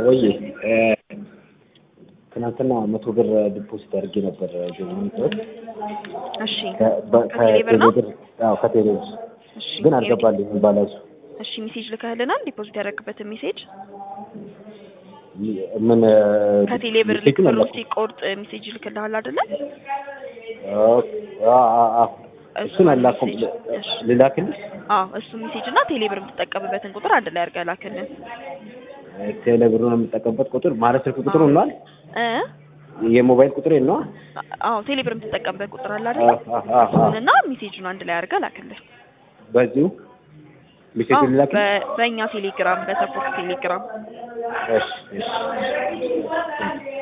ወይ ትናንትና መቶ ብር ዲፖዚት አድርጌ ነበር ገንዘብ እሺ ከቴሌ ከቴሌ ብር ነው? ብር አዎ ከቴሌ ብር እሺ ግን አልገባልኝም ባላንሱ እሺ ሜሴጅ ልከህልናል? ዲፖዚት ያደረግበትን ሜሴጅ ምን ከቴሌ ብር ልክ ብሩ ሲቆርጥ ሜሴጅ ልክልሃል አይደለ? እሱን አላኩም እሺ። ልላክልሽ አዎ እሱ ሜሴጅ እና ቴሌ ብር የምትጠቀምበትን ቁጥር አንድ ላይ አድርገህ ላክልን። ቴሌ ብሩን የምጠቀምበት ቁጥር ማለት ስልክ ቁጥሩ ነዋል እ የሞባይል ቁጥር ነዋ አዎ ቴሌ ብር የምትጠቀምበት ቁጥር አለ አይደለ? እሱንና ሜሴጁን አንድ ላይ አድርገህ ላክልን። በዚሁ ሜሴጅ አዎ ልላክልሽ በ- በእኛ ቴሌግራም በሰፖርት ቴሌግራም እሺ እሺ